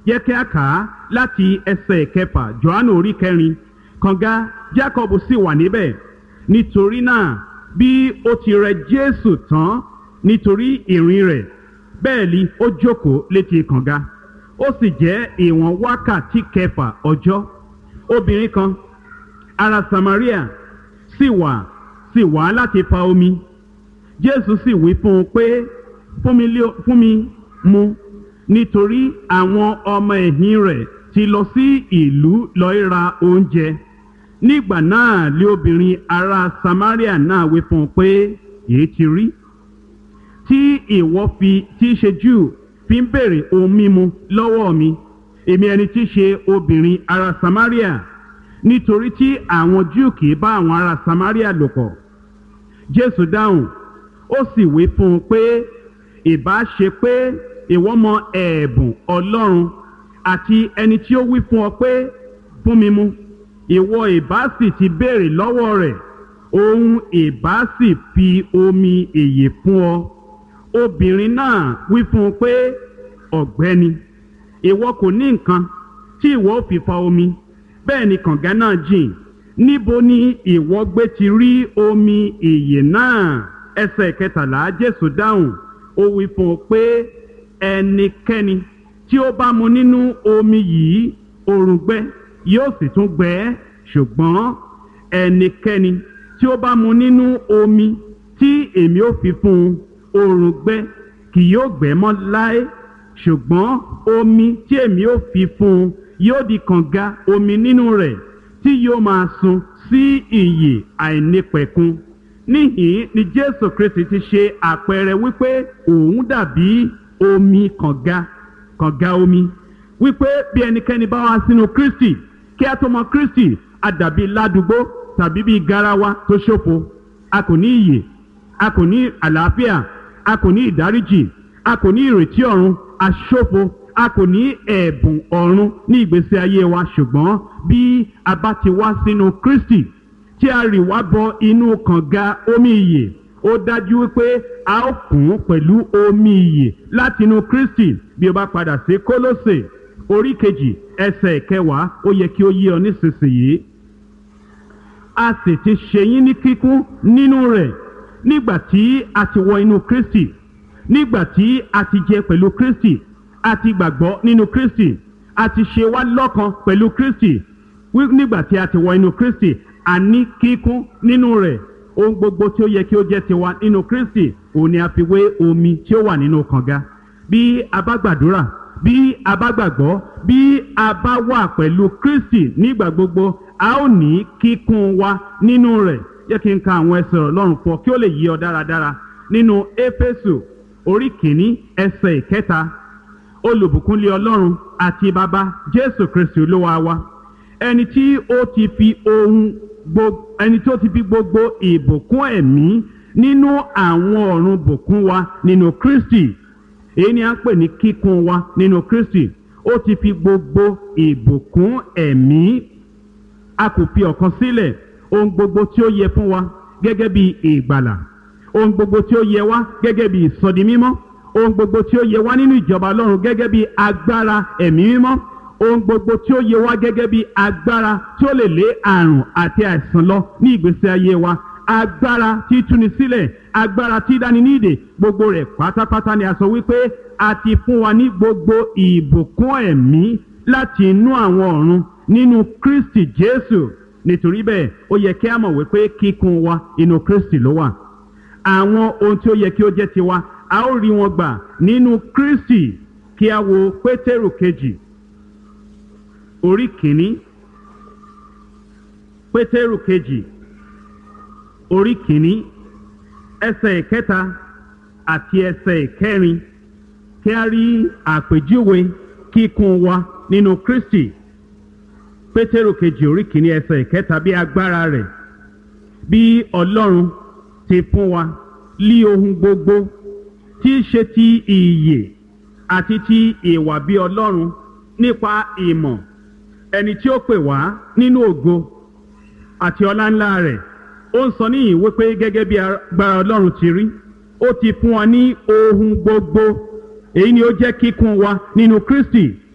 yẹ kí a kà á láti ẹsẹ̀ kẹfà johannu orí kẹrin kànga jacob sì wà níbẹ̀ nítorí náà bí ó ti rẹ jésù tán nítorí ìrìn rẹ̀ bẹ́ẹ̀ ni ó jókòó létí kànga ó sì jẹ́ ìwọ̀n wákàtí kẹfà ọjọ́ obìnrin kan ará samaria sì wà sì wá láti fa omi jésù sì wí fún un pé fún mi lé- fún mi mu nítorí àwọn ọmọ ẹ̀yìn rẹ̀ ti lọ sí ìlú lọ́ọ́ ra oúnjẹ nígbà náà lé obìnrin ará samaria náà wí fún un pé èyí ti rí tí ìwọ fi tí í ṣe júù fi ń béèrè ohun mímu lọ́wọ́ mi èmi ẹni tí í ṣe obìnrin ará samaria nítorí tí àwọn júù kì í bá àwọn ará samaria lò pọ̀ jésù dáhùn ó sì wí fún un pé ìbá ṣe pé ìwọ mọ ẹ̀bùn ọlọ́run àti ẹni tí ó wí fún ọ pé fún mi mu ìwọ ìbá sì ti béèrè lọ́wọ́ rẹ̀ òun ìbá sì fi omi èyè fún ọ obìnrin náà wí fún un pé ọ̀gbẹ́ni ìwọ kò ní nǹkan tí ìwọ ò fi fa omi bẹ́ẹ̀ ni kànga náà jìn níbo ni ìwọ gbé ti rí omi ìyè náà ẹsẹ̀ kẹtàlá jésù dáhùn ó wí fún un pé ẹnikẹ́ni tí ó bá mu nínú omi yìí òrùngbẹ yóò sì tún gbẹ ẹ́ ṣùgbọ́n ẹnikẹ́ni tí ó bá mu nínú omi tí èmi ò fi fún un òrùngbẹ kì yóò gbẹ mọ́ láé ṣùgbọ́n omi tí èmi ò fi fún un yóò di kànga omi nínú rẹ̀ tí yóò máa sun sí ìyè àìnípẹ̀kun níhìn ni jésù kristi ti ṣe àpẹẹrẹ wípé òun dàbí omi kànga kànga omi wípé bí ẹnikẹ́ni bá wá sínú kristi kí a tó mọ kristi a dàbí ládùúgbò tàbí bí garawa tó ṣòfo a kò ní iyè a kò ní àlàáfíà a kò ní ìdáríjì a kò ní ìrètí ọ̀run a ṣòfo a kò ní ẹ̀bùn ọ̀run ní ìgbésí ayé wa ṣùgbọ́n bí a bá ti wá sínú kristi tí a rì wá bọ inú kànga omi ìyè ó dájú wípé a ó kún pẹ̀lú omi ìyè látinú kristi bí o bá padà sí kólósè orí kejì ẹsẹ̀ kẹwàá ó yẹ kí ó yé ọ nísinsìnyí a sì ti ṣe yín ní kíkún nínú rẹ̀ nígbà tí a ti wọ inú kristi nígbà tí a ti jẹ pẹ̀lú kristi a ti gbàgbọ́ nínú kristi a ti ṣe wá lọ́kan pẹ̀lú kristi wí- nígbà tí a ti wọ inú kristi a ní kíkún nínú rẹ̀ ohun gbogbo tí ó yẹ kí ó jẹ́ tiwa nínú kristi òun ni a fi wé omi tí ó wà nínú kànga bí a bá gbàdúrà bí a bá gbàgbọ́ bí a bá wà pẹ̀lú kristi nígbà gbogbo a ó ní kíkún wa nínú rẹ̀ yẹ kí n ka àwọn ẹsẹ̀ ọlọ́run fọ kí ó lè yí ọ dáradára nínú éfésù orí kìíní ẹsẹ̀ ìkẹta olùbùkúnlé ọlọ́run àti bàbá jésù kristi olúwa wa ẹni tí ó ti fi ohun gbogbo ẹni tí ó ti fi gbogbo ìbùkún ẹ̀mí nínú àwọn ọ̀run bùkún wa nínú kristi èyí ni a ń pè ní kíkún wa nínú kristi ó ti fi gbogbo ìbùkún ẹ̀mí a kò fi ọ̀kan sílẹ̀ ohun gbogbo tí ó yẹ fún wa gẹ́gẹ́ bí ìgbàlà ohun gbogbo tí ó yẹ wá gẹ́gẹ́ bí ìsọdi mímọ́ ohun gbogbo tí ó yẹ wá nínú ìjọba ọlọ́run gẹ́gẹ́ bí agbára ẹ̀mí mímọ́ ohun gbogbo tí ó yẹ wá gẹ́gẹ́ bí agbára tí ó lè lé àrùn àti àìsàn lọ ní ìgbésí ayé wa agbára tí túni sílẹ̀ agbára tí dáni ní ìdè gbogbo rẹ̀ pátápátá ni a sọ wípé a ti fún wa ní gbogbo ìbùkún ẹ̀mí láti inú àwọn ọ̀run nínú kristi jésù nítorí bẹ́ẹ̀ ó yẹ kí a mọ̀ wípé kíkún wa inú kristi ló wà àwọn ohun tí ó yẹ kí ó jẹ́ tiwa a ó rí wọn gbà nínú kristi kí a wo pétérù kejì orí kìíní pétérù kejì orí kìíní ẹsẹ̀ ìkẹta àti ẹsẹ̀ ìkẹrin kí a rí àpèjúwe kíkún wa nínú kristi pétérù kejì orí kìíní ẹsẹ̀ ìkẹta bí agbára rẹ̀ bí ọlọ́run ti fún wa lí ohun gbogbo tí í ṣe ti ìyè àti ti ìwà bí ọlọ́run nípa ìmọ̀ ẹni tí ó pè wá nínú ògo àti ọlá ńlá rẹ̀ ó ń sọ níyìn wípé gẹ́gẹ́ bí agbára ọlọ́run ti rí ó ti fún wa ní ohun gbogbo èyí ni ó jẹ́ kíkún wa nínú kristi